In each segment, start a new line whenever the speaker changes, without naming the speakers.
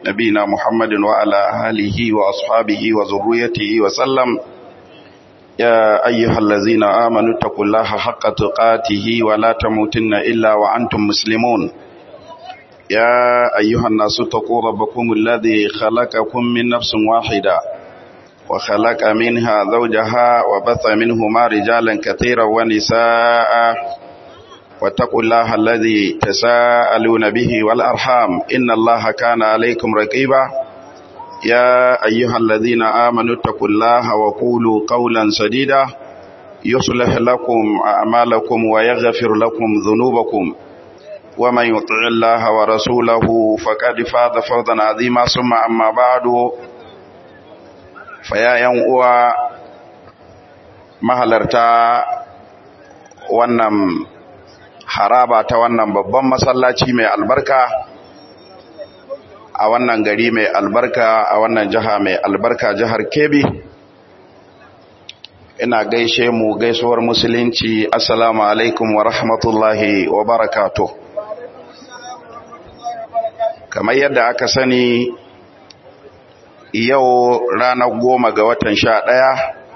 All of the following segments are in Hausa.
نبينا محمد وعلى آله وأصحابه وذريته وسلم يا أيها الذين آمنوا اتقوا الله حق تقاته ولا تموتن إلا وأنتم مسلمون يا أيها الناس اتقوا ربكم الذي خلقكم من نفس واحدة وخلق منها زوجها وبث منهما رجالا كثيرا ونساء واتقوا الله الذي تساءلون به والأرحام إن الله كان عليكم رقيبا يا أيها الذين آمنوا اتقوا الله وقولوا قولا سديدا يصلح لكم أعمالكم ويغفر لكم ذنوبكم ومن يطع الله ورسوله فقد فاز فوزا عظيما ثم أما بعد فيا ينقوى mahalarta wannan haraba ta wannan babban masallaci mai albarka a wannan gari mai albarka a wannan jiha mai albarka jihar Kebbi ina gaishe mu gaisuwar musulunci assalamu alaikum wa rahmatullahi wa barakatuh kamar yadda aka sani yau ranar goma ga watan sha ɗaya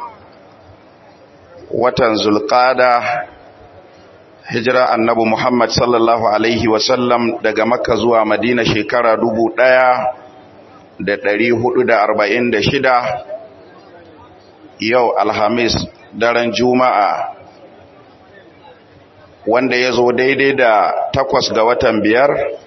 watan zulƙada hijira annabi Muhammad sallallahu Alaihi wasallam daga makka zuwa madina shekara dubu ɗaya da ɗari hudu da arba'in da shida yau alhamis daren juma'a wanda ya zo daidai da takwas ga watan biyar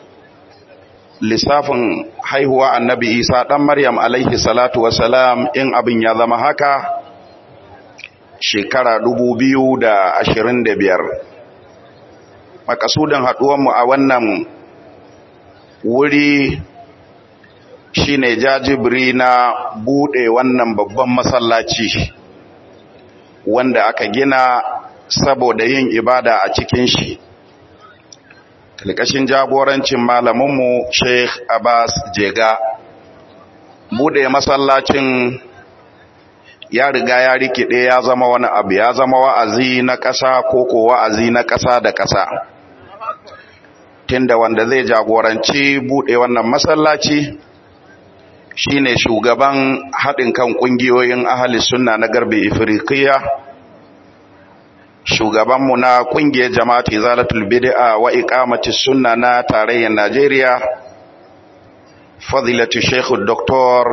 lissafin haihuwa annabi isa ɗan maryam alaihi salatu wasalam in abin ya zama haka shekara dubu biyu da ashirin da biyar makasudin haɗuwanmu a wannan wuri shine jajibiri na buɗe wannan babban masallaci wanda aka gina saboda yin ibada a cikin shi kalkashin jagorancin malaminmu sheikh abbas jega buɗe masallacin ya riga ya rikide ya zama wani abu ya zama wa'azi na ƙasa ko ko wa'azi na ƙasa da ƙasa tunda wanda zai jagoranci buɗe wannan masallaci shine shugaban haɗin kan ƙungiyoyin ahli sunna na garbe ifriqiya shugabanmu na ƙungiyar jama'atu izalatul bid'a wa iqamati sunna na tarayyar Najeriya fadilatu Sheikh Dr.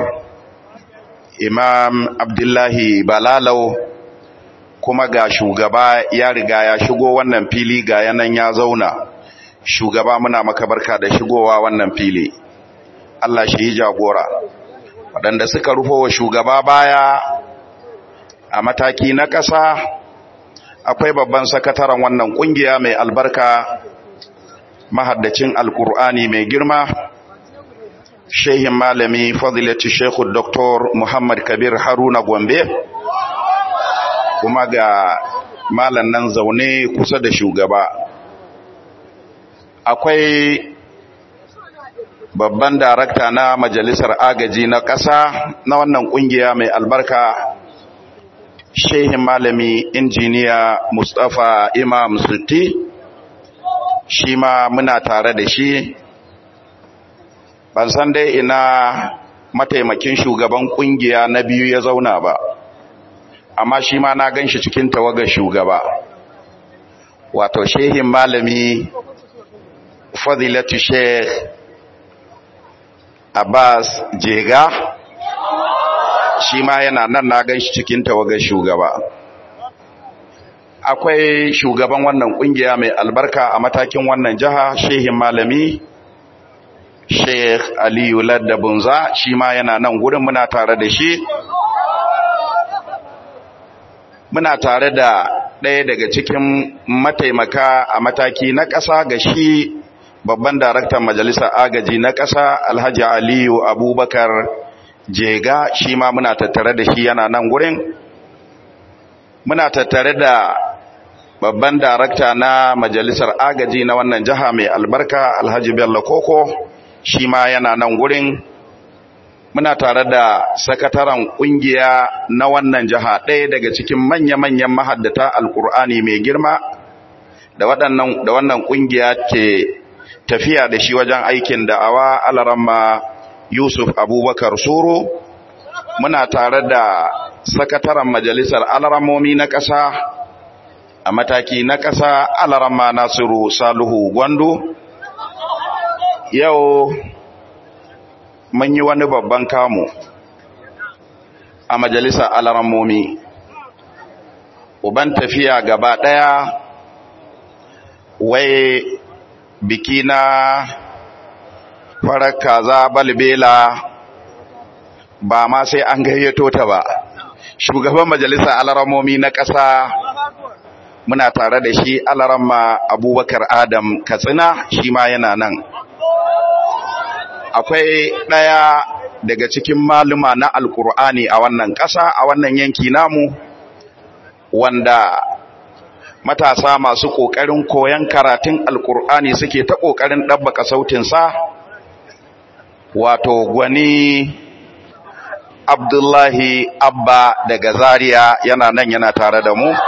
Imam Abdullahi Balalau kuma ga shugaba ya riga ya shigo wannan fili ga yanan ya zauna shugaba muna maka barka da shigowa wannan fili Allah shi yi jagora waɗanda suka rufo wa shugaba baya a mataki na ƙasa akwai babban sakataren wannan ƙungiya mai albarka mahaddacin alkur'ani mai girma shehin malami fadilati shekhu Dr. Muhammad Kabir Haruna Gombe kuma ga malan nan zaune kusa da shugaba akwai babban darakta na majalisar agaji na ƙasa na wannan ƙungiya mai albarka shehin malami injiniya Mustapha Imam Sutti shi ma muna tare da shi ban san dai ina mataimakin shugaban kungiya na biyu ya zauna ba amma shi ma na ganshi cikin tawagar shugaba wato shehin malami fadilatu sheikh abbas jega shi ma yana nan na ganshi cikin tawagar shugaba akwai shugaban wannan kungiya mai albarka a matakin wannan jiha shehin malami Sheikh Aliyu Ladda Bunza shi ma yana nan gurin muna tare da shi muna tare da ɗaya daga cikin mataimaka a mataki na ƙasa ga shi babban daraktan majalisar agaji na ƙasa Alhaji Aliyu Abubakar Jega shi ma muna tattare da shi yana nan gurin muna tattare da babban darakta na majalisar agaji na wannan jiha mai albarka Alhaji Bello Koko shi ma yana nan gurin muna tare da sakataren kungiya na wannan jiha ɗaya daga cikin manya-manyan mahaddata alkur'ani mai girma da waɗannan da wannan kungiya ke tafiya da shi wajen aikin da'awa alaramma yusuf abubakar soro muna tare da sakataren majalisar alaramomi na ƙasa a mataki na ƙasa alarama nasiru saluhu gwando yau mun yi wani babban kamu a majalisar alaramomi uban tafiya gaba ɗaya wai biki na farar kaza balbela ba ma sai an gayyato ta ba shugaban majalisar alaramomi na ƙasa muna tare da shi alaramma abubakar adam katsina shi ma yana nan akwai ɗaya daga cikin maluma na alkur'ani a wannan ƙasa a wannan yanki namu wanda matasa masu ƙoƙarin koyon karatun alkur'ani suke ta ƙoƙarin ɗabbaka sautinsa wato gwani abdullahi abba daga zaria yana nan yana tare da mu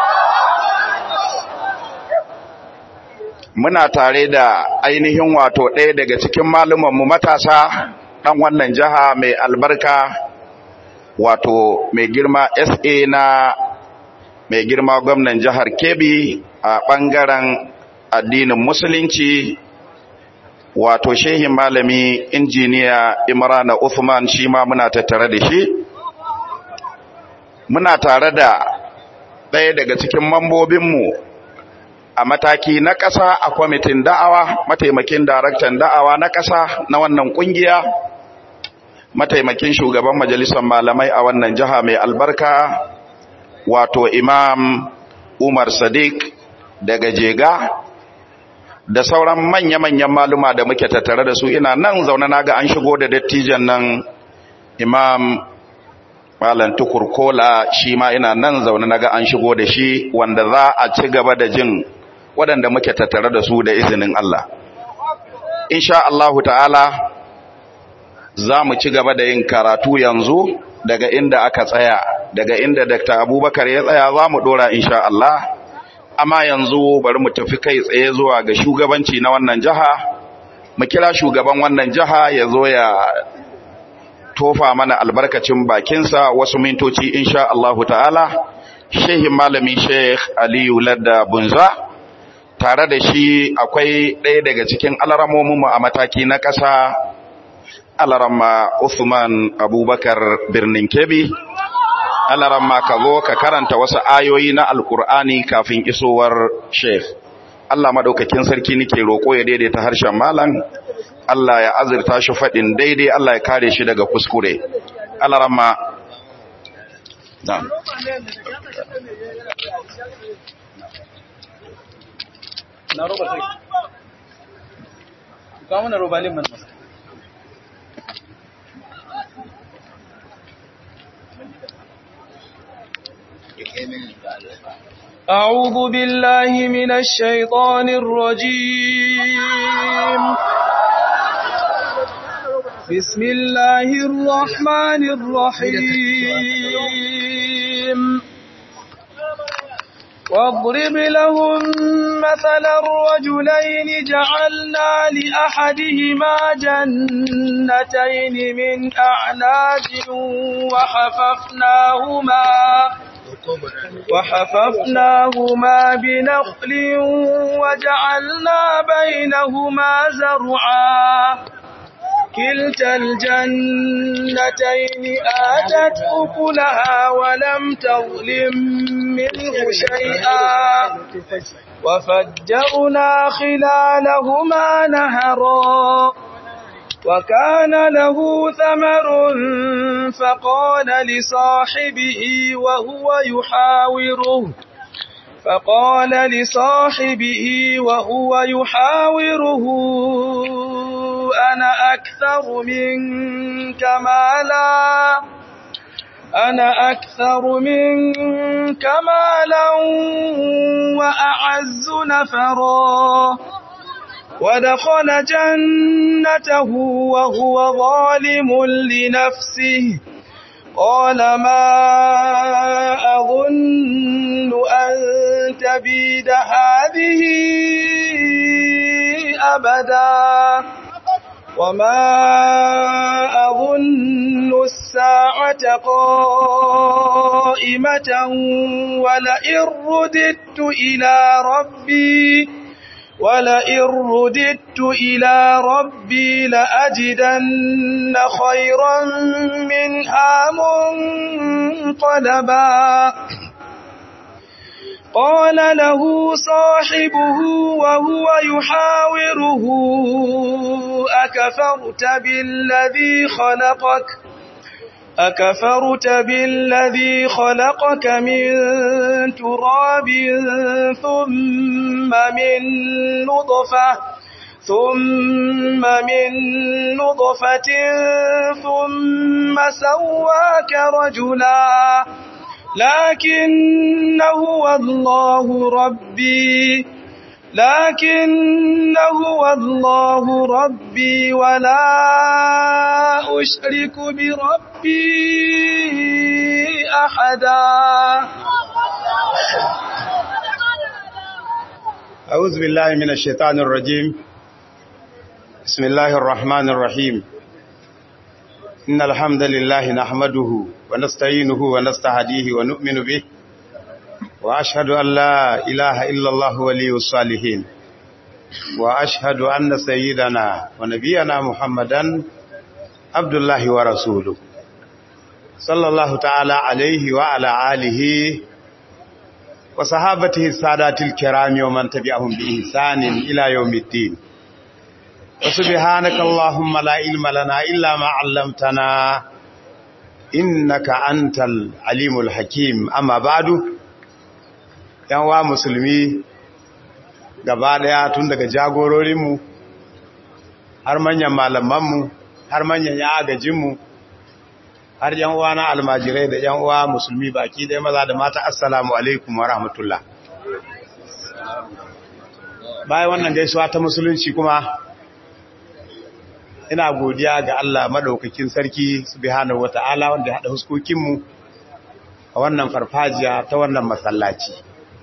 muna tare da ainihin wato ɗaya daga cikin malumanmu matasa ɗan wannan jiha mai albarka wato mai girma sa na mai girma gwamnan jihar kebbi a ɓangaren addinin musulunci wato shehin malami injiniya imrana uthman shi ma muna tattare da shi muna tare da ɗaya daga cikin mambobinmu a mataki na ƙasa a kwamitin da'awa mataimakin daraktan da'awa na ƙasa na wannan ƙungiya mataimakin shugaban majalisar malamai a wannan jiha mai albarka wato imam umar sadiq daga jega da sauran manya-manyan maluma da muke tattare da su ina nan zaune na ga an shigo da dattijan nan imam malam tukur kola shi ma ina nan zaune na ga an shigo da shi wanda za a ci gaba da jin waɗanda muke tattare da su da izinin Allah insha Allahu ta'ala za mu ci gaba da yin karatu yanzu daga inda aka tsaya daga inda Dr. Abubakar ya tsaya za mu dora insha Allah amma yanzu bari mu tafi kai tsaye zuwa ga shugabanci na wannan jiha mu kira shugaban wannan jiha ya zo ya tofa mana albarkacin bakinsa wasu mintoci insha Allah ta'ala shehin malami Sheikh Aliyu Ladda Bunza tare da shi akwai ɗaya daga cikin alaramominmu a mataki na ƙasa alarama Uthman Abubakar birnin Kebbi alarama ka zo ka karanta wasu ayoyi na alkur'ani kafin isowar Sheikh Allah madaukakin sarki nake roƙo ya daidaita harshen malam Allah ya azurta shi faɗin daidai Allah ya kare shi daga kuskure alarama na'am
na roba sai ka mana robalin man أعوذ بالله من الشيطان الرجيم بسم الله الرحمن الرحيم واضرب لهم مثل الرجلين جعلنا لأحدهما جنتين من أعناب وحففناهما وحففناهما بنخل وجعلنا بينهما زرعا كلتا الجنتين آتت أكلها ولم تظلم منه شيئا وفجرنا خلالهما نهرا وكان له ثمر فقال لصاحبه وهو يحاوره فقال لصاحبه وهو يحاوره أنا أكثر منك مالا أنا أكثر منك مالا وأعز نفرا ودخل جنته وهو ظالم لنفسه قال ما أظن أن تبيد هذه أبدا وما أظن الساعة قائمة ولئن رددت إلى ربي ولئن رددت إلى ربي لأجدن خيرا منها منقلبا قال له صاحبه وهو يحاوره أكفرت بالذي خلقك أكفرت بالذي خلقك من تراب ثم من نطفة ثم من نطفة ثم سواك رجلا لكن هو الله ربي لكن هو الله ربي ولا أشرك بربي أحدا
أعوذ بالله من الشيطان الرجيم بسم الله الرحمن الرحيم إن الحمد لله نحمده ونستعينه ونستهديه ونؤمن به وأشهد أن لا إله إلا الله ولي الصالحين وأشهد أن سيدنا ونبينا محمدا عبد الله ورسوله صلى الله تعالى عليه وعلى آله وصحابته السادات الكرام ومن تبعهم بإحسان إلى يوم الدين وسبحانك اللهم لا علم لنا إلا ما علمتنا إنك أنت العليم الحكيم أما بعد yanwa musulmi gaba daya tun daga jagororinmu har manyan malamanmu har manyan ya agajinmu har yan uwa na almajirai da yan uwa musulmi baki ɗaya maza da mata assalamu alaikum wa rahmatullah bayan wannan gaisuwa ta musulunci kuma ina godiya ga Allah madaukakin sarki subhanahu wata'ala wanda ya hada huskokinmu a wannan farfajiya ta wannan masallaci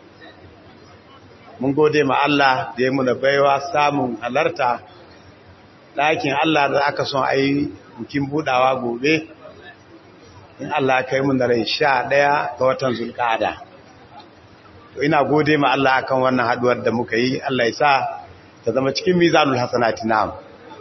mun gode ma Allah da ya muna baiwa samun halarta ɗakin Allah da aka son a yi bukin budawa gobe in Allah ka yi muna rai sha ɗaya ga watan zulƙada to ina gode ma Allah akan wannan haduwar da muka yi Allah ya sa ta zama cikin mizanul hasanati na'am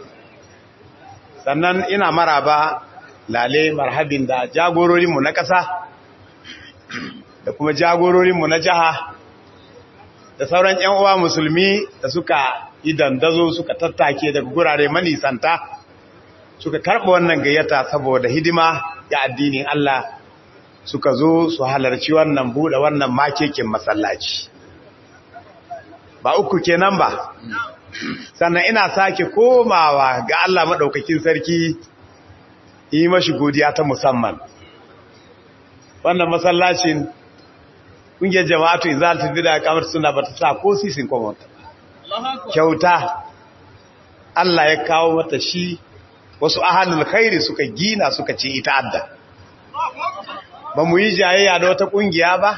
sannan ina maraba lale marhabin da jagororinmu na ƙasa da kuma jagororinmu na jiha da sauran ‘yan uwa musulmi da suka yi dandazo suka tattake daga gurare manisanta suka karɓa wannan gayyata saboda hidima ga addinin Allah suka zo su halarci wannan buɗe wannan makekin masallaci ba uku kenan ba sannan ina sake komawa ga Allah maɗaukakin sarki yi mashi godiya ta musamman wannan masallacin ƙungiyar jama'atu izalatu bida kamar suna ba ta sa ko sisin kwamata kyauta Allah ya kawo mata shi wasu ahalul khairi suka gina suka ce ita adda ba mu yi jayayya da wata ƙungiya ba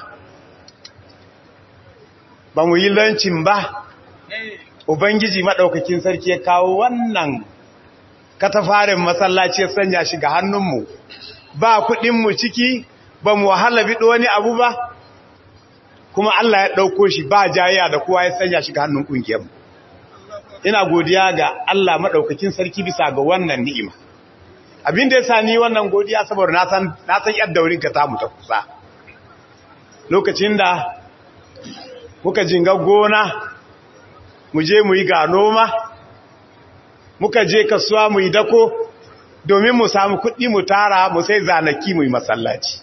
ba mu yi lancin ba ubangiji maɗaukakin sarki ya kawo wannan katafarin masallaci ya sanya shi ga hannunmu ba kuɗinmu ciki ba mu wahala biɗo wani abu ba kuma Allah ya ɗauko shi ba jayayya da kowa ya sanya shi ga hannun ƙungiyarmu ina godiya ga Allah maɗaukakin sarki bisa ga wannan ni'ima abin da ya sa ni wannan godiya saboda na san yadda wurin ka tamu ta kusa lokacin da muka jinga gona mu je mu yi ga noma muka je kasuwa mu yi dako domin mu samu kuɗi mu tara mu sai zanaki mu yi masallaci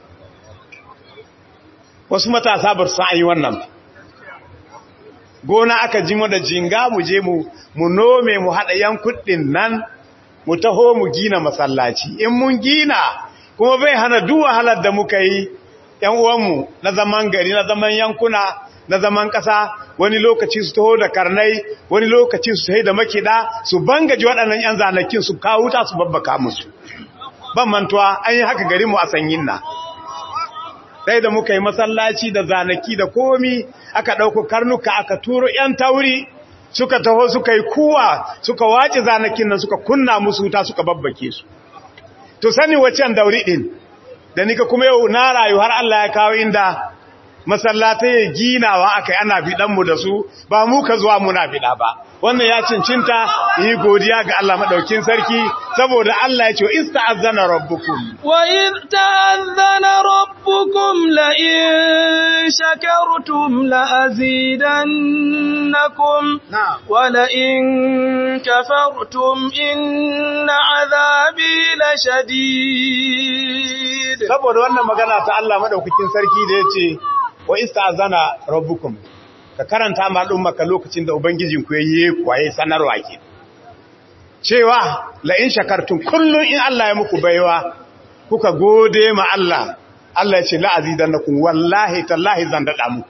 wasu matasa ba su yi wannan ba gona aka ji mu da jinga mu je mu mu nome mu haɗa yan kuɗin nan mu taho mu gina masallaci in mun gina kuma bai hana duk wahalar da muka yi yan uwanmu na zaman gari na zaman yankuna na zaman ƙasa wani lokaci su taho da karnai wani lokaci su taho da makida su bangaji waɗannan yan zanakin su kawo ta su babbaka musu ban mantuwa an yi haka garinmu a sanyin na sai da muka yi masallaci da zanaki da komi aka ɗauko karnuka aka turo ‘yan tauri suka taho suka yi kuwa suka wace zanakin nan suka kunna musu wuta suka babbake su to sani waccan dauri din da nika kuma yau na rayu har Allah ya kawo inda masallatai ginawa akai ana bidan da su ba mu ka zuwa muna bida ba wannan ya cincinta yi godiya ga Allah madaukin sarki saboda Allah ya ce ista'azzana rabbukum
wa id ta'azzana rabbukum la in shakartum la azidannakum wa la in kafartum inna azabi la shadid
saboda wannan magana ta Allah madaukakin sarki da yace wa ista'azzana rabbukum ka karanta ma al'ummaka lokacin da ubangijinku ya yi kwaye sanarwa ke cewa la in shakartun kullum in Allah ya muku baiwa kuka gode ma Allah Allah ya ce la azidannakum wallahi tallahi zan dada muku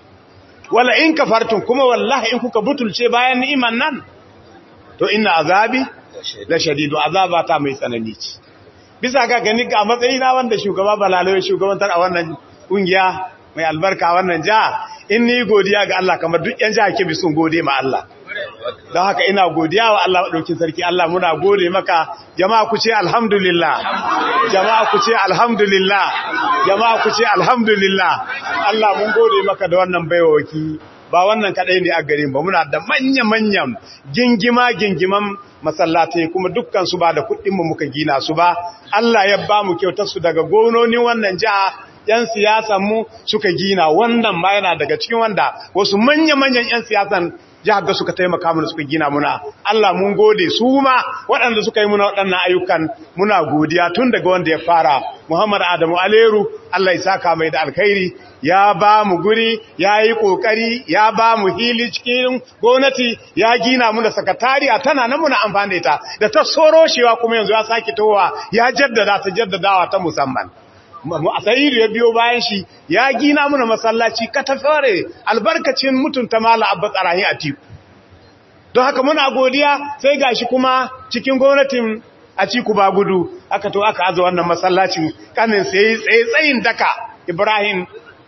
wala in kafartun kuma wallahi in kuka butulce bayan ni'iman nan to inna azabi la shadidu azaba ta mai tsanani ce bisa ga gani ga matsayina wanda shugaba balaloyi shugabantar a wannan kungiya mai albarka wannan jiha in ni godiya ga Allah kamar duk yan jiha ke sun gode ma Allah don haka ina godiya wa Allah ɗaukin sarki Allah muna gode maka jama'a ku ce alhamdulillah jama'a ku ce alhamdulillah jama'a ku ce alhamdulillah Allah mun gode maka da wannan baiwaki ba wannan kadai ne a garin ba muna da manya-manyan gingima gingiman masallatai kuma dukkan su ba da kuɗin mu muka gina su ba Allah ya ba mu kyautar su daga gononin wannan jiha ‘yan siyasanmu suka gina wannan ma yana daga cikin wanda wasu manya-manyan ‘yan siyasan jihar ga suka taimaka mana suka gina muna Allah mun gode su ma waɗanda suka yi muna waɗannan ayyukan muna godiya tun daga wanda ya fara Muhammad Adamu Aleru Allah ya saka mai da alkhairi ya ba mu guri ya yi ƙoƙari ya ba mu hili cikin gwamnati ya gina mu da sakatariya tana nan muna amfani da ta da ta soroshewa kuma yanzu ya sake towa ya jaddada ta jaddadawa ta musamman sa'idu ya biyo bayan shi ya gina muna masallaci katafare albarkacin mutunta mala abba tsarahin a tiku don haka muna godiya sai gashi kuma cikin gwamnatin a ciku ba gudu aka to aka aza wannan masallacin kanin sai tsaye tsayin daka ibrahim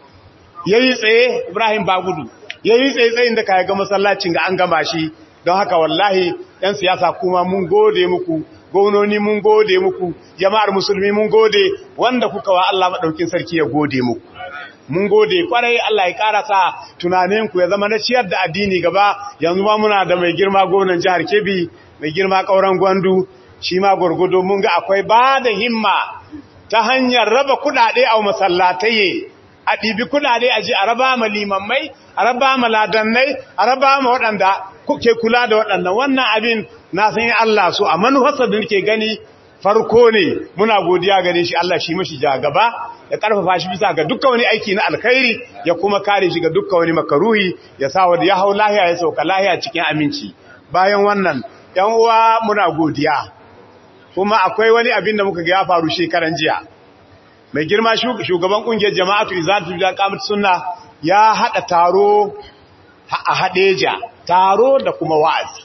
ya yi tsaye ibrahim ba gudu ya yi tsaye tsayin daka ya ga masallacin ga an gama shi don haka wallahi 'yan siyasa kuma mun gode muku gononi mun gode muku jama'ar musulmi mun gode wanda kuka wa Allah madaukin sarki ya gode muku mun gode kwarai Allah ya karasa tunaninku ya zama na ciyar da addini gaba yanzu ma muna da mai girma gwamnan jihar Kebbi mai girma kauran Gwandu shi ma gurgudo mun ga akwai ba da himma ta hanyar raba kudade a masallatai a ɗibi kudade a ji a raba ma limammai a raba ma ladannai a raba ma waɗanda kuke kula da waɗannan wannan abin na san Allah so a manufarsa da nake gani farko ne muna godiya gare shi Allah shi mashi ja gaba ya karfafa shi bisa ga dukkan wani aiki na alkhairi ya kuma kare shi ga dukkan wani makaruhi ya sa wanda ya hau lahiya ya sauka lahiya cikin aminci bayan wannan yan uwa muna godiya kuma akwai wani abin da muka ga ya faru shekaran jiya mai girma shugaban kungiyar jama'atu izatu da qamat sunna ya hada taro a hadeja taro da kuma wa'azi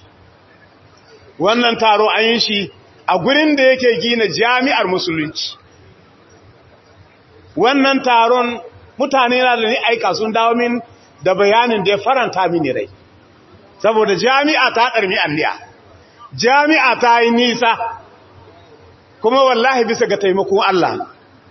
wannan taro an yi shi a gurin da yake gina jami'ar musulunci wannan taron mutane na da ni aika sun dawo min da bayanin da ya faranta mini rai saboda jami'a ta ɗarmi anniya jami'a ta yi nisa kuma wallahi bisa ga taimakon Allah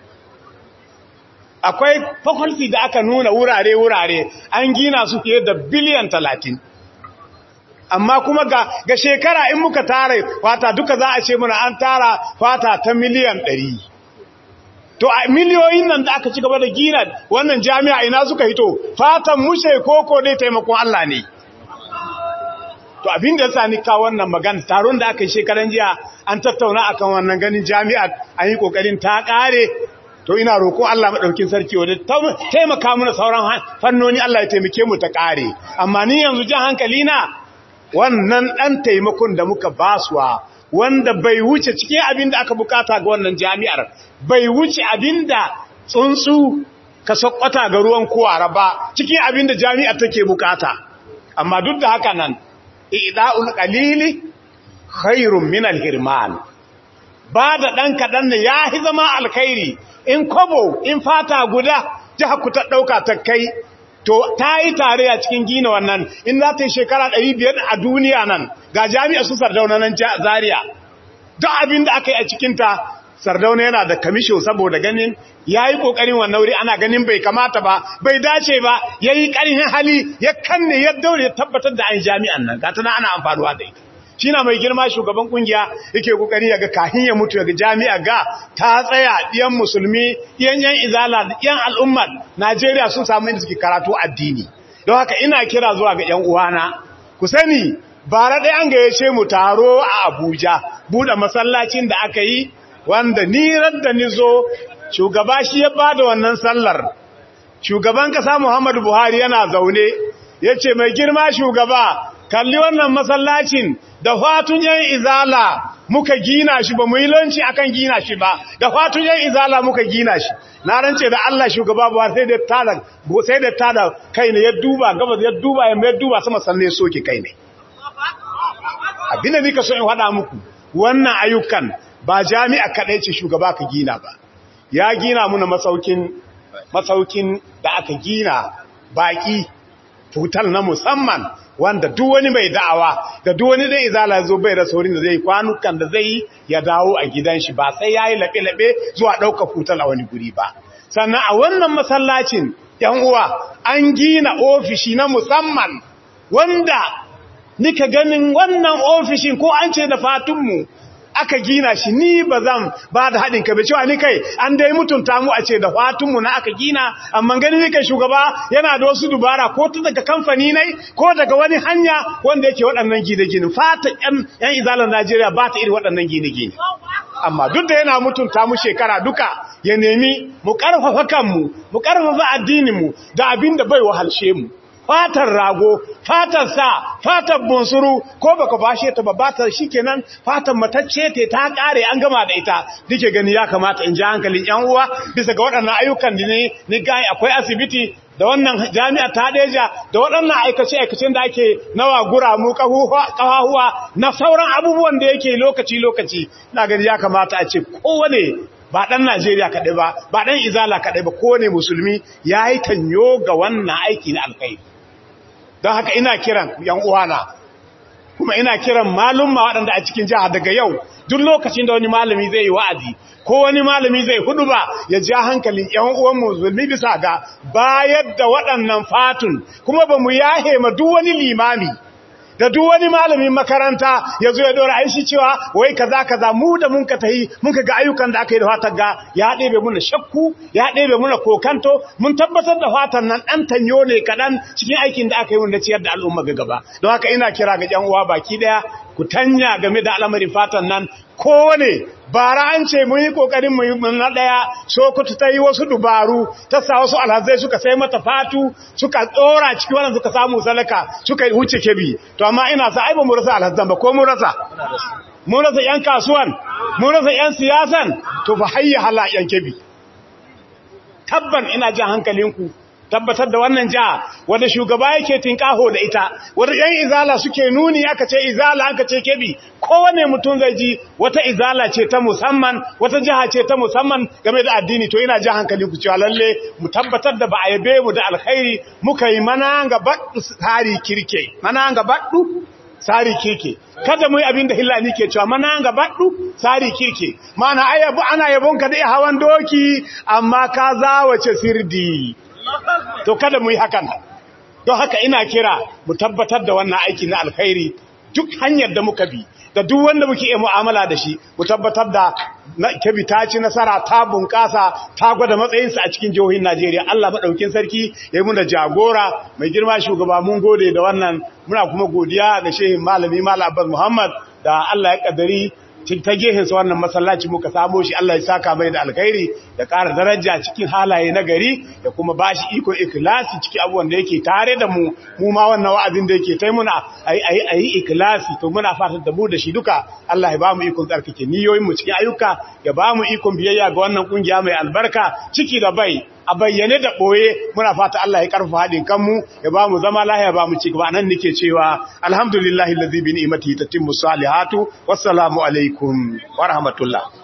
akwai faculty da aka nuna wurare-wurare an gina su fiye da biliyan talatin amma kuma ga, ga shekara in muka tara fata duka za a ce muna an tara fata ta miliyan ɗari. to a miliyoyin nan da aka ci gaba da gina wannan jami'a ina suka hito fatan mushe koko dai taimakon Allah ne to abin da yasa ni ka wannan magana taron da aka yi shekaran jiya an tattauna akan wannan ganin jami'a an yi kokarin ta kare to ina roko Allah madaukin sarki wanda taimaka mana sauran fannoni Allah ya taimake mu ta kare amma ni yanzu jan hankali na wannan ɗan taimakon da muka basuwa wanda bai wuce cikin abin da aka bukata ga wannan jami'ar bai wuce abin da tsuntsu ka sakwata ga ruwan kowara ba cikin abin da jami'ar take bukata amma duk da haka nan ida'ul qalili khairun min al-hirman ba da ɗan kaɗan ne ya yi zama alkhairi in kobo in fata guda jiha ku ta ɗauka ta kai to ta yi tare a cikin gina wannan in za ta yi shekara 500 a duniya nan ga jami'a su sardauna nan zaria duk abin da aka yi a cikinta sardauna yana da kamisho saboda ganin ya yi ƙoƙarin wannan wuri ana ganin bai kamata ba bai dace ba ya yi ƙarfin hali ya kanne ya daure ya tabbatar da an jami'an nan ga tana ana amfanuwa da ita shi na mai girma shugaban kungiya yake kokari ya ga kahin ya mutu ga jami'a ga ta tsaya ɗiyan musulmi ɗiyan yan izala ɗiyan al'ummar najeriya sun samu inda suke karatu addini don haka ina kira zuwa ga yan uwana ku sani bara ɗaya an gayyace mu taro a abuja buɗe masallacin da aka yi wanda ni da ni zo shugaba shi ya bada wannan sallar shugaban kasa Muhammadu Buhari yana zaune yace mai girma shugaba kalli wannan masallacin da fatun yan izala muka gina shi ba mu yi lanci akan gina shi ba da fatun yan izala muka gina shi na rance da Allah shugaba Buhari sai da tada sai da tada kai ne ya duba gabas ya duba ya duba sama sanne soke kai ne abin da nika so in faɗa muku wannan ayyukan ba jami'a kaɗai ce shugaba ka gina ba ya gina muna masaukin masaukin da aka gina baƙi tutal na musamman wanda duk wani mai da'awa da duk wani dai izala zo bai da saurin da zai kwanukan da zai ya dawo a gidan shi ba sai yayi laɓe-laɓe zuwa ɗauka futal a wani guri ba sannan a wannan masallacin yan uwa an gina ofishi na musamman wanda nika ganin wannan ofishin ko an ce da fatunmu aka gina shi ni ba zan ba da haɗin ka cewa ni kai an dai mutunta mu a ce da fatunmu na aka gina amma gani ni kai shugaba yana da wasu dubara ko ta daga kamfani ne ko daga wani hanya wanda yake waɗannan gine-gine fata yan izalar najeriya ba ta iri waɗannan gine-gine amma duk da yana mutunta mu shekara duka ya nemi mu ƙarfafa kanmu mu ƙarfafa addininmu da abin da bai wahalshe mu fatar rago fatar sa fatar bunsuru ko baka bashe ta ba bata shikenan fatar matacce te ta kare an gama da ita dike gani ya kamata in ji hankalin yan uwa bisa ga waɗannan ayyukan da ne ni gai akwai asibiti da wannan jami'a ta deja da waɗannan aikace-aikacen da ake nawa guramu ƙahuwa na sauran abubuwan da yake lokaci-lokaci na gani ya kamata a ce kowane ba ɗan Najeriya kaɗai ba, ba ɗan Izala kaɗai ba, kowane musulmi ya yi tanyo ga wannan aiki na alkai. Don haka ina kiran ‘yan uwana, kuma ina kiran malumma waɗanda a cikin jiha daga yau, duk lokacin da wani malami zai yi wa'azi, ko wani malami zai hudu ba ya ja hankalin ‘yan uwan musulmi bisa ga bayar da waɗannan fatun, kuma ba mu yahe ma duk wani limami. da duk wani malamin makaranta ya zo ya dora aishi cewa wai kaza kaza mu da mun ka tahi mun ka ga ayyukan da aka yi da fatar ga ya ɗebe muna shakku ya ɗebe muna kokanto mun tabbatar da fatar nan ɗan tanyo ne kaɗan cikin aikin da aka yi wanda ciyar da al'umma ga gaba don haka ina kira ga ƴan uwa baki ɗaya ku tanya game da al'amarin fatan nan kowane bara an ce mun yi kokarin mu na daya sokoto ta yi wasu dubaru ta sa wasu alhazai suka sai mata fatu suka tsora ciki wannan suka samu salaka suka wuce kebi to amma ina sa ai ba mu rasa alhazan ba ko mu rasa mun rasa yan kasuwan mun rasa yan siyasan to fa hayya hala yan kebi tabban ina jin hankalinku tabbatar da wannan jiha wanda shugaba yake tinkaho da ita wanda yan izala suke nuni aka ce izala aka ce kebi kowane mutum zai ji wata izala ce ta musamman wata jiha ce ta musamman game da addini to ina ji hankali ku cewa lalle mu tabbatar da ba a yabe mu da alkhairi muka yi mana ga baddu tsari kirke mana ga baddu tsari kirke kada mu yi abin da hillani ke cewa mana ga baddu tsari kirke mana ayabu ana yabon ka da hawan doki amma ka zawace sirdi to kada mu yi hakan don haka ina kira mu tabbatar da wannan aiki na alkhairi duk hanyar da muka bi da duk wanda muke iya mu'amala da shi mu tabbatar da kebi ta ci nasara ta bunƙasa ta gwada matsayinsa a cikin jihohin Najeriya Allah madaukin sarki ya yi muna jagora mai girma shugaba mun gode da wannan muna kuma godiya ga shehin malami Malam Abbas Muhammad da Allah ya kaddari ta gehensa wannan masallaci muka samo shi Allah ya saka mai da alkhairi da ƙara daraja cikin halaye na gari da kuma ba shi iko ikilasi cikin abubuwan da yake tare da mu mu ma wannan wa'azin da yake tai muna a yi ikilasi to muna fatan da mu da shi duka Allah ya ba mu ikon tsarkake niyoyin mu cikin ayyuka ya ba mu ikon biyayya ga wannan kungiya mai albarka ciki da bai a bayyane da ɓoye muna fata Allah ya karfa haɗin kanmu ya ba mu zama lahiya ba mu ci gaba nan nake cewa alhamdulillahi allazi bi ni'matihi tatimmu salihatu wassalamu alaikum wa rahmatullah